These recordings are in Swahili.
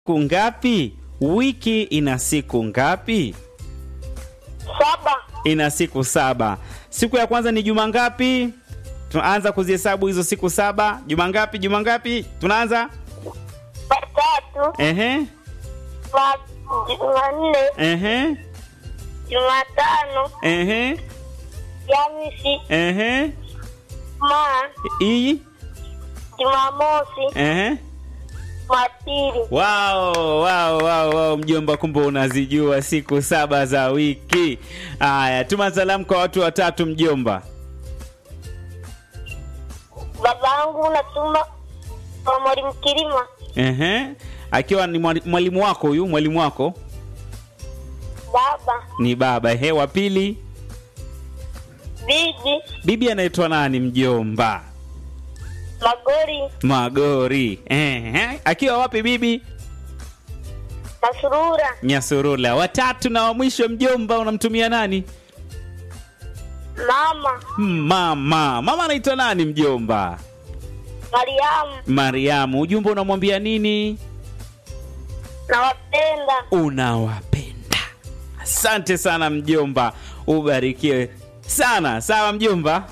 siku ngapi? Wiki ina siku ngapi? Saba. Ina siku saba. Siku ya kwanza ni juma ngapi? Tunaanza kuzihesabu hizo siku saba. Juma ngapi? Juma ngapi? Tunaanza Jumatatu. ehe, Juma- Jumanne. ehe, Jumatano. ehe, Jamisi. ehe, Jumaa. i Jumamosi. ehe. Jumapili. Wow, wow, wow, wow, mjomba, kumbe unazijua siku saba za wiki. Haya, tuma salamu kwa watu watatu mjomba. Babangu natuma kwa mwalimu Kilima. Ehe, akiwa ni mwali- mwalimu wako huyu, mwalimu wako Baba. ni baba. Ehe, wa pili, Bibi. bibi anaitwa nani mjomba? Magori. Magori. Ehe, akiwa wapi bibi? Masurura. Nyasurula. Watatu na wa mwisho mjomba, unamtumia nani? Mama. Mama. Mama anaitwa nani mjomba? Mariamu. Mariamu. Ujumbe unamwambia nini? Nawapenda. unawapenda. Asante sana mjomba, ubarikiwe sana. Sawa mjomba.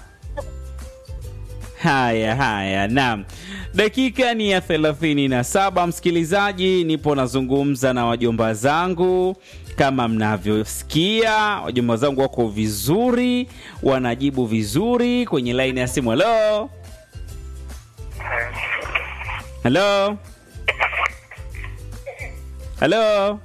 Haya haya, naam. Dakika ni ya thelathini na saba msikilizaji, nipo nazungumza na wajomba zangu. Kama mnavyosikia, wajomba zangu wako vizuri, wanajibu vizuri kwenye laini ya simu. Halo, halo, halo,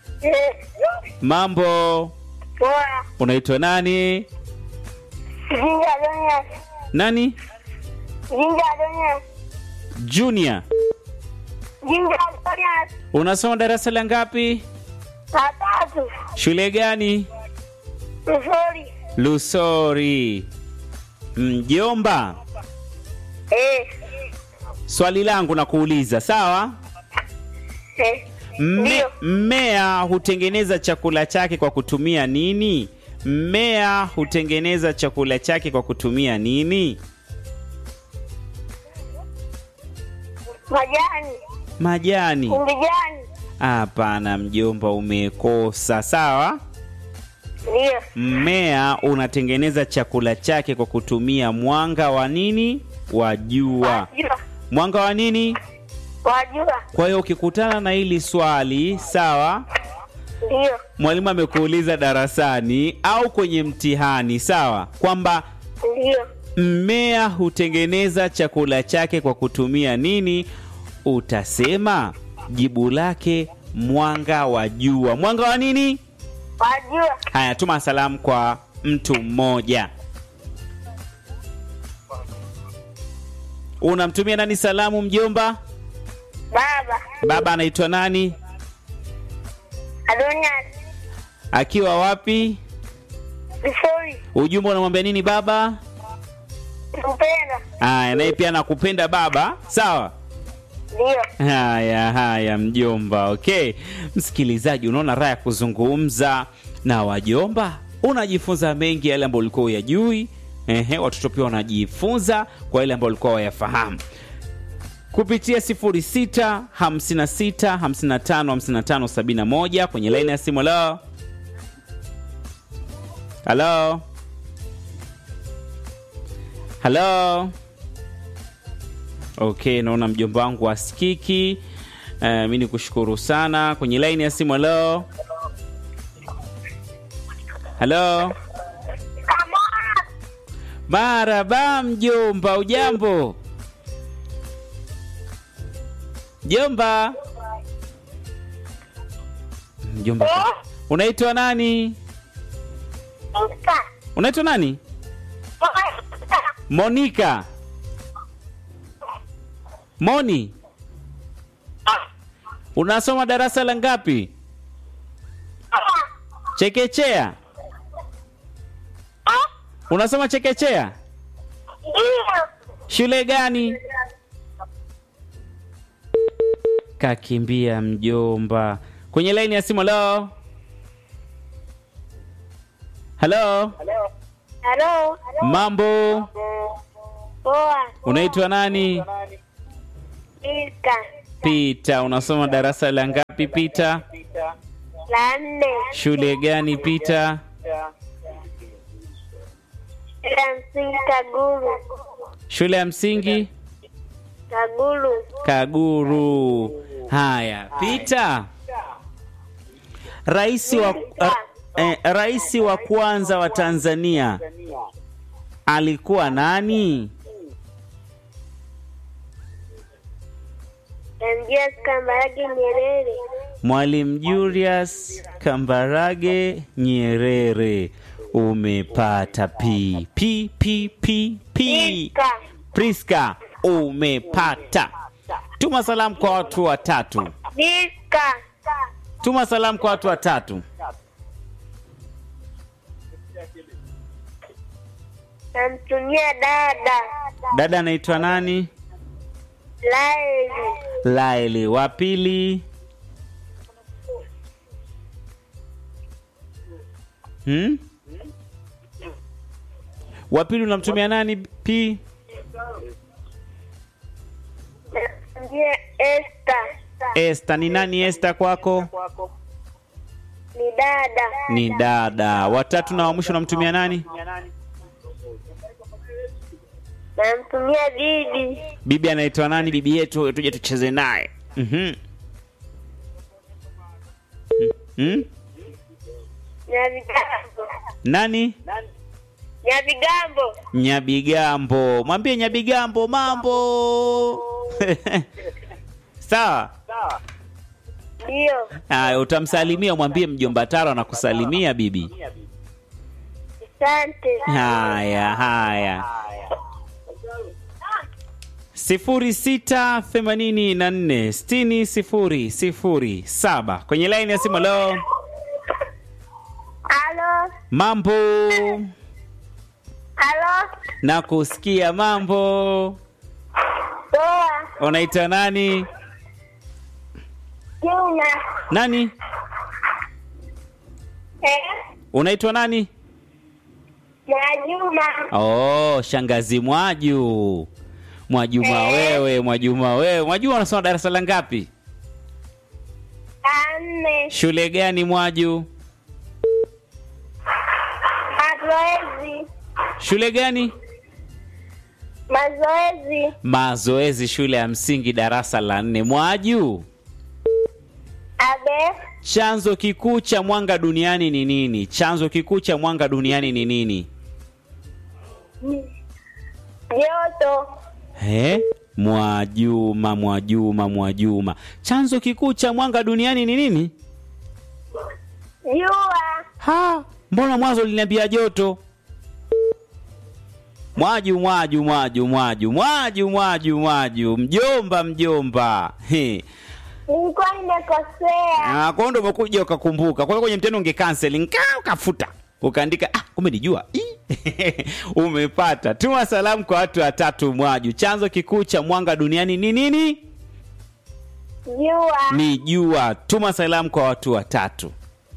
mambo, Poa. unaitwa nani? Jinja Donias. Nani? Jinja Donias. Junior. Jinja Donias. Unasoma darasa la ngapi? Saa tatu. Shule gani? Nzuri. Lusori. Mjomba, Eh. swali langu na kuuliza, sawa? Eh. Mme, Ndio. mmea hutengeneza chakula chake kwa kutumia nini? Mmea hutengeneza chakula chake kwa kutumia nini? Majani. Majani. Kumbijani. Hapana mjomba, umekosa. Sawa? Ndio. Mmea unatengeneza chakula chake kwa kutumia mwanga wa nini? Wa jua. Wajua. Mwanga wa nini? Wajua. Kwa hiyo ukikutana na hili swali, sawa, Ndio. mwalimu amekuuliza darasani au kwenye mtihani, sawa, kwamba Ndio. mmea hutengeneza chakula chake kwa kutumia nini, utasema jibu lake mwanga wa jua. Mwanga wa nini? Wajua. Haya, tuma salamu kwa mtu mmoja. Unamtumia nani salamu mjomba? Baba. Baba anaitwa nani? Adonias. Akiwa wapi? Nzuri. Ujumbe unamwambia nini baba? Mpenda. Haya, naye pia nakupenda baba. Sawa. Ndio. Haya haya, mjomba. Okay, msikilizaji, unaona raha ya kuzungumza na wajomba, unajifunza mengi yale ambayo ulikuwa uyajui. Ehe, watoto pia wanajifunza kwa yale ambayo walikuwa wayafahamu kupitia 06 56 55 55 71 kwenye laini ya simu. Halo, halo, halo. Okay, naona mjomba wangu asikiki. Uh, mi ni kushukuru sana kwenye laini ya simu. Halo, halo, maraba mjomba, ujambo mjomba? Mjomba, unaitwa nani? Mka. Unaitwa nani? Monica. Moni, unasoma darasa la ngapi? Chekechea. Unasoma chekechea? Ndio. Shule gani? Kakimbia mjomba. Kwenye laini ya simu. Halo, halo, Halo. mambo, Poa. unaitwa nani? Iska. Pita, unasoma darasa la ngapi Pita? La nne. Shule gani Pita? Shule ya msingi Kaguru. Shule ya msingi Kaguru. Kaguru. Haya, Pita. Rais wa eh, rais wa kwanza wa Tanzania alikuwa nani? Namjia Kambarage Nyerere. Mwalimu Julius Kambarage Nyerere. Umepata P P P P P. Iska. Priska, umepata. Tuma salamu kwa watu watatu. Iska. Tuma salamu kwa watu watatu. Namtumia dada. Dada anaitwa nani? Laeli. Laili. Wa pili hmm? Wa pili unamtumia nani? P Namtumia Esta. Esta. Ni nani Esta kwako? Ni dada. Ni dada. Watatu na wa mwisho unamtumia nani? Namtumia bibi. Bibi anaitwa nani? Bibi yetu tuje tucheze naye. Mhm. Hmm? Nyavigambo. Nani? Nyavigambo. Nyabigambo. Mwambie Nyabigambo mambo. Sawa? Ndio. Haya, utamsalimia, mwambie mjomba Taro anakusalimia bibi. Asante. Haya, haya. sifuri sita themanini na nne sitini sifuri sifuri saba kwenye laini ya simu. Leo Halo. mambo Halo. na kusikia mambo. Poa. Unaitwa nani? Juma. Nani? Eh? Unaitwa nani? Mwajuma. Oh, shangazi Mwaju. Mwajuma Eh. wewe, Mwajuma wewe. Mwajuma unasoma darasa la ngapi? Nne. Shule gani Mwaju? Mazoezi. Shule gani? Mazoezi. Mazoezi, shule ya msingi, darasa la nne. Mwaju, Abe. chanzo kikuu cha mwanga duniani ni nini? Chanzo kikuu cha mwanga duniani ni nini? Joto. He? Mwajuma, Mwajuma, Mwajuma, chanzo kikuu cha mwanga duniani ni nini? Jua. Ha, mbona mwanzo liniambia joto? Mwaju, Mwaju, Mwaju, Mwaju, Mwaju, Mwaju, Mwaju, mjomba, mjomba. He. Nilikuwa nimekosea. Ah, kwa hiyo ndo umekuja ukakumbuka. Kwa hiyo kwenye mtendo unge cancel, nkaa ukafuta. Ukaandika ah, kumbe nijua. Ii. Umepata. Tuma salamu kwa watu watatu Mwaju. Chanzo kikuu cha mwanga duniani ni nini? Jua. Ni jua. Tuma salamu kwa watu watatu.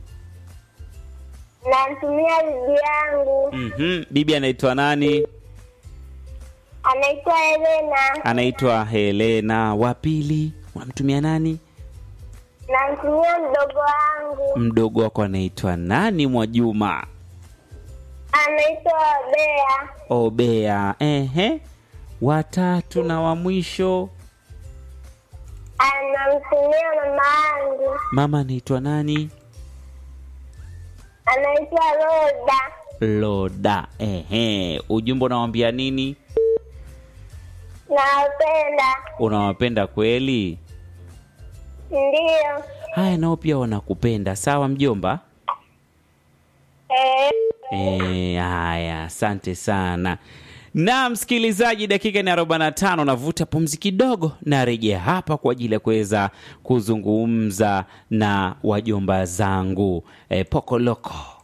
Namtumia bibi yangu. Mhm. Bibi anaitwa nani? Anaitwa Elena. Anaitwa Helena. Wa pili unamtumia nani? Namtumia mdogo wangu. Mdogo wako anaitwa nani? Mwajuma. Anaitwa Bea. Obea. Ehe. Watatu na wa mwisho Anamtumia mama yangu. mama anaitwa nani? Anaitwa Roda. Loda. Ehe. Ujumbe unawambia nini? Nawapenda. Unawapenda kweli? Ndiyo. Haya, nao pia wanakupenda. Sawa mjomba? Eh. E, haya, asante sana. Na msikilizaji, dakika ni 45, navuta pumzi kidogo, narejea hapa kwa ajili ya kuweza kuzungumza na wajomba zangu e, Pokoloko.